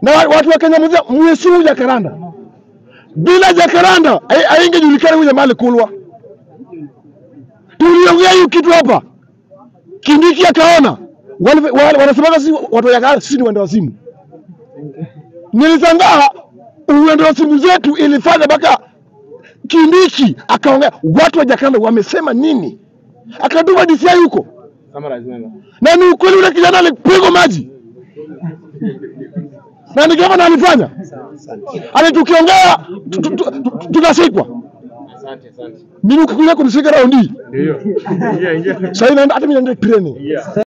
na wa- watu wa Kenya mzima mheshimu Jacaranda. Bila Jacaranda hai- haingejulikana huyu jamaa alikulwa. Tuliongea hiyo kitu hapa, Kindiki akaona Wale- wale- wanasemaga sisi watu wa Jacaranda, sisi ni wenda wazimu. Nilishangaa uwendo wa simu zetu ilifanya mpaka Kindiki akaongea, watu wa Jacaranda wamesema nini? Akatuma DCI huko, na ni ukweli, ule kijana alipigwa maji na ni gavana alifanya, ali tukiongea tu- tu- tu- tu- tunashikwa. Mimi ukikuja kunishika raundi Ndio. Ingia ingia. sasa, inaenda hata mimi naenda training. Ingia.